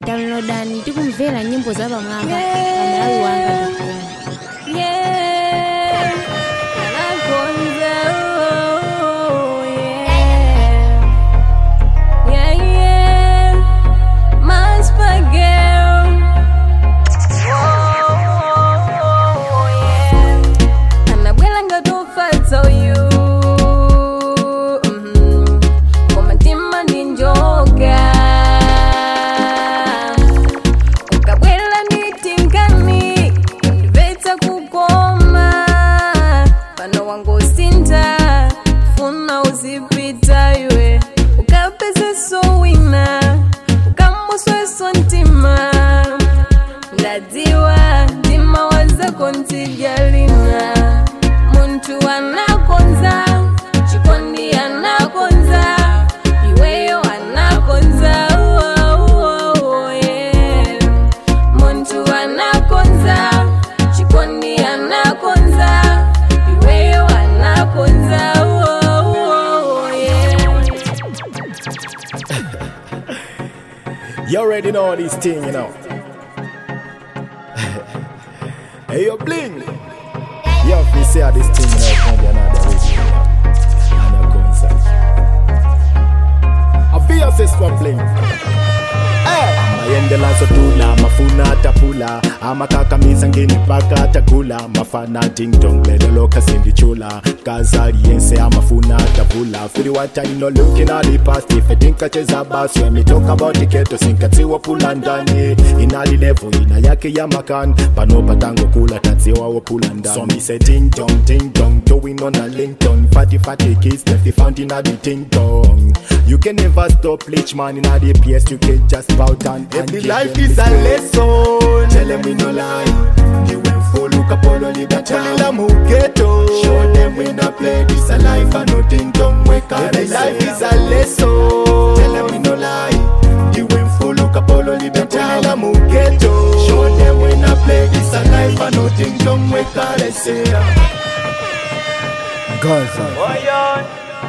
downloadani ndi kumvera nyimbo za pamwamba pa malawi wanga You already know this thing, you know. hey, yo, bling. Yo, if you say this thing, you know, it's gonna be another week, you know. And a concert. I feel this one bling. Hey. mayendela sotula mafuna tapula amakakamiza ngeni paka takula mafana dingdong lelo kasindichula kazali yense amafuna tavula fili watani no looking at the past if I think I chase a bass when me talk about the ghetto sinkatiwa pula ndani inali level ina yake ya makan pano patango kula tatsiwa wo pula ndani so me say ding dong ding dong going on a linkedin fatty fatty kids left the found in a the ding dong you can never stop leech man in a the PS you can just bow down Every life is a lesson. Tell them we no lie. You went full look up all only that Tell them who ghetto. Show them we not play this a life and nothing don't wake up. Every life is a lesson. Tell them we no lie. You went full look up all only that Tell them who ghetto. Show them we not play this a life and nothing don't wake up. Let's say. Gaza. Oh, yeah.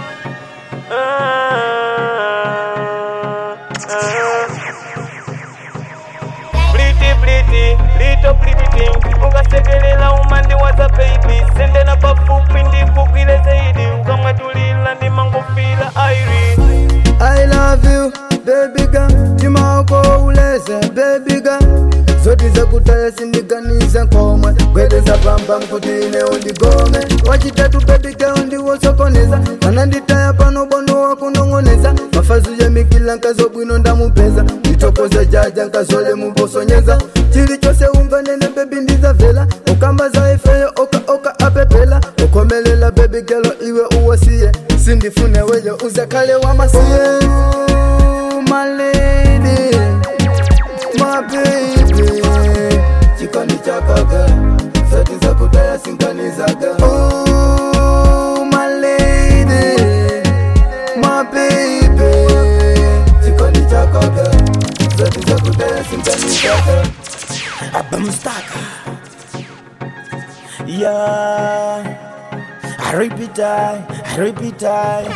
pretty, little pretty thing ungasekelela umandi waza baby sendena pafupi ndikugwile zaidi ukamwatulila ndimangofila airi I love you baby girl tima wako uleze baby girl zoti zakutaya sindiganiza nkomwe gwedeza pamba mkuti ine undigome wachitatu baby girl ndiwosokoneza kana nditaya pano bondo wakunong'oneza mafazu ya mikila nkazobwino ndamupeza nditokoza jaja nkazole mubosonyeza chili chose unganene bebi ndizavela ukamba za ifeyo oka oka apepela ukomelela bebi gelo iwe uwasiye sindifune weyo uzakale wamasiye my lady, my baby chikoni chakoga zoti zakutaya sinkanizaga Oh, my lady, my baby chikoni chakoga zoti zakutaya sinkanizaga abamstaka yeah I repeat I, I repeat I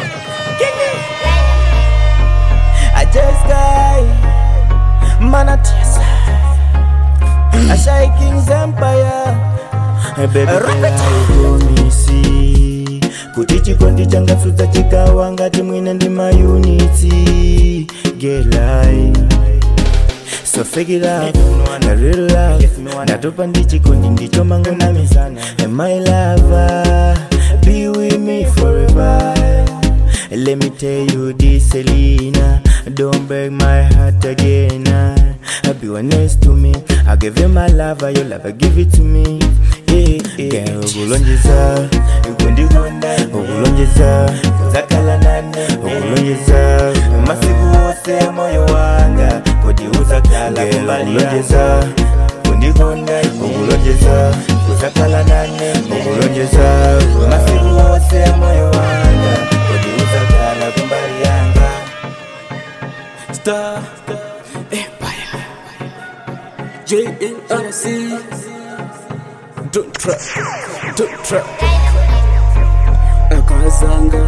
I just guy Manatiasa I shy King's Empire Hey baby haikuomisi kuti chikondi changasudza chikawa ngati mwine ndi mayunitsi gelai So fake it out, a real love Ndatopa ndi chikondi ndicho mango namizana And my lover, be with me forever Let me tell you this Selena Don't break my heart again uh, Be honest to me I'll give you my love, your love, I give it to me yeah, yeah. Girl, ukulonjeza kundikonda ukulonjeza kuzakhala nane ukulonjeza masiku wose moyo wanga kuti uzakhala kumbaliulonjeza kundikonda ukulonjeza kuzakhala nane ukulonjeza masiku wose moyo wanga kuti uzakhala kumbali yanga Star Empire JNRC Don't try, don't try Akazanga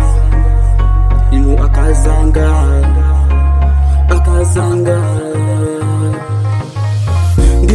Inu akazanga Akazanga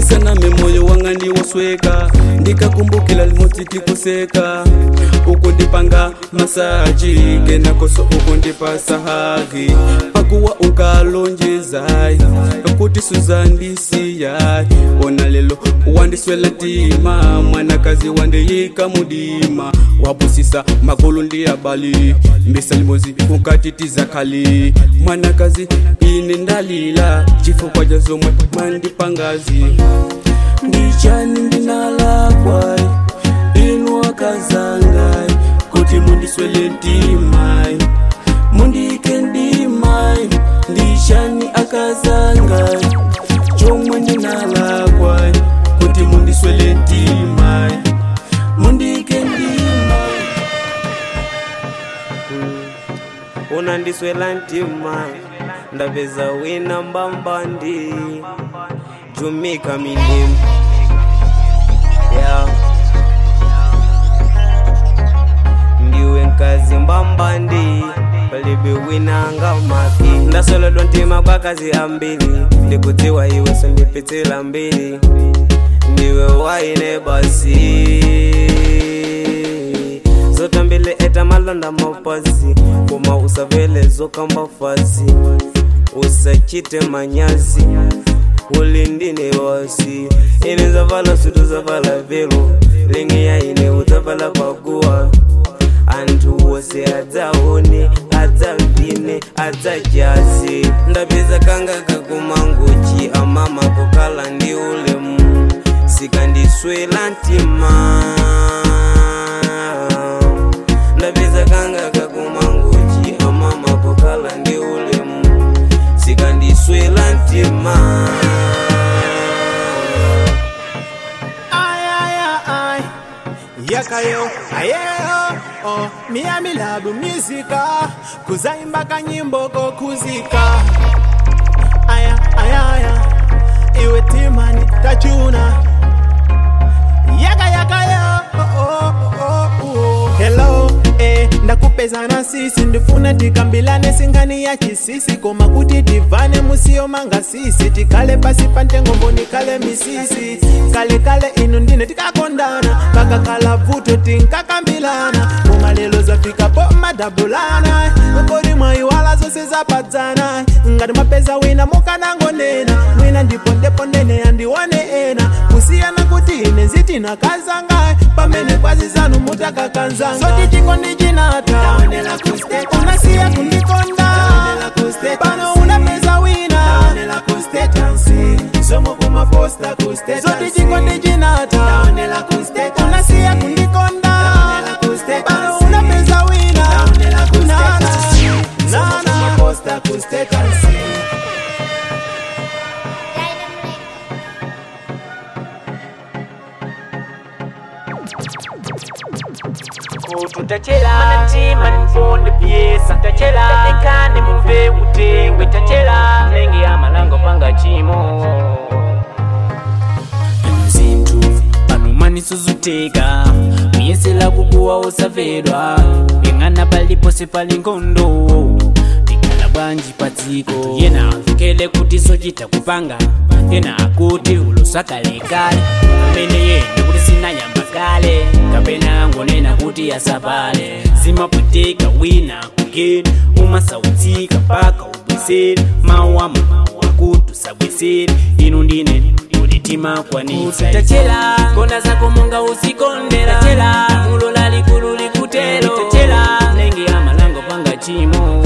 ndisaname moyo wanga ndiwosweka ndikakumbukila limodzi tikuseka ukundipanga masaji kenakoso ukundipasa hagi pakuwa unkalonjezai kuti suzandisiyai ona lelo wandiswela ntima mwanakazi wandiyika mudima wapusisa makulu ndiyabali mbisa limozi unkatitiza khali mwanakazi ine ndalila chifukwa cha zomwe mwandipangazi ndichani ndinalakwai inu akazangai kuti mundiswele ntimai mundike ndimai ndichani akazangai chomwe ndinalakwai kuti mundiswele ntimai mundike ndimai unandiswela ntima ndapeza wina mbambandi jumika minim yeah. ndiwe nkazi mbambandi palibe winanga maki ndasolodwa ntima kwa kazi ambili ndikudziwa iwe sondipitsila mbili ndiwe waine basi zotambile eta malonda mapazi koma usavele zokamba fazi usachite manyazi ulindine wasi ine zavala sutu zavala velo lingi ya ine utavala paguwa anthu wose adzaone adzavine adzajazi ndapeza kanga kakumangochi amama kukhala ndi ulemu sikandiswela ntima ndapeza kanga kakumangochi amama kukhala ndi ulemu sikandiswela ntima Ay, yakayo ayeyo oh, miyamilabu mizika kuzaimba kanyimbo kokuzika aya ayaya iwe timani tachuna yaka yakayo oh, oh, oh, oh. hello eh, ndakupezana sisi ndifuna tikambilane singani ya chisisi koma kuti tivane musiyo manga sisi tikale pasi pantengombo nikale misisi kale kale inu ndine tikakondana kakakala vuto tinkakambilana koma lelo zafikapo madabulana kodi mwayiwala zose zapadzana ngati mapeza wina mukanangonena mwina ndipondepondene yandiwane ena kusiyana kuti ine nzitina kazanga pamene kwazi zanu mutakakanzanga soti chikondi chinata unasiya kundikonda pano unapeza wina soti chikondi chinata unasiya kundikonda pano unapeza wina Na, na, na, na. tutachela ntima nimfonde pyesa tachela tekane muve utengwe tachela nenge ya malango panga chimo zinthu panumaniso zuteka kuyesela kukuwa usavedwa ing'ana palipose pali nkhondo tikala bwanji padziko yena afikele kuti sochita kupanga yena akuti ulosakalekale amene yena kuti sinayamba kale kapena ngonena kuti asapale zimapweteka wina kugeni umasautsika mpaka ubweseri mawu amawu akuti usabweseri inu ndine ulitima kwanitsa tachela konda zako monga usikondera tachela mulo lalikulu likutelo tachela nenge amalango panga chimo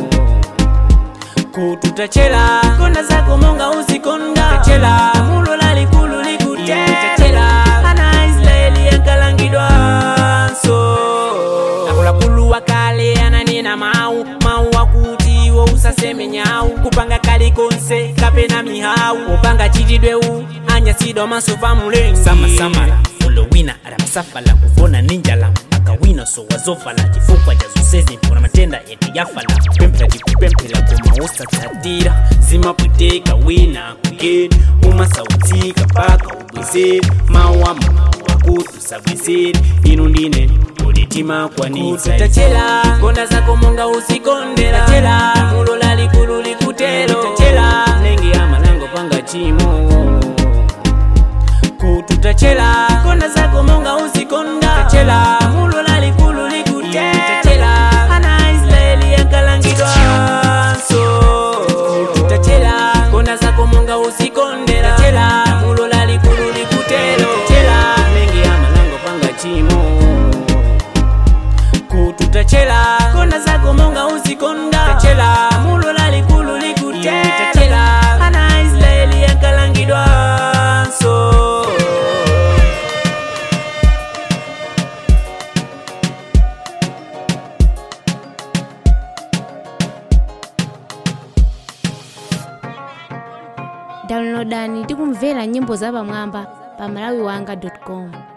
kutu tachela konda zako monga usikonda tachela mulo lalikulu likutelo tachela ana israeli yankalangidwa so akuluakulu wakale ananena mau mau akuti wo usaseme nyau kupanga kali konse kapena mihau upanga chitidweu anyasidwa maso pa mulengi samasamala ulo wina adamasafala kuvona ninjala akawina so wazofala chifukwa cha zonsezi mpona matenda yetu yafala kupemphera tikupemphera koma usatsatira zimapweteka wina kugeni umasautsika mpaka ubwezeri mawama akuti usabwezeri inu ndine ulitima kwanitsa tachela konda zako monga usikondera tachela mulo lalikulu likutelo tachela nenge ya malango panga chimo tutachela konda zako monga uzikonda tachela mulola likulu likutela ana israeli yankalangidwa so tutachela konda zako monga uzikondela tachela mulola likulu likutelo tachela mengi ya malango panga chimo kututachela konda zako monga uzikonda tachela mulola likulu likutela ana israeli yankalangidwa so downloadani tikumvera nyimbo zapamwamba pa malawiwanga com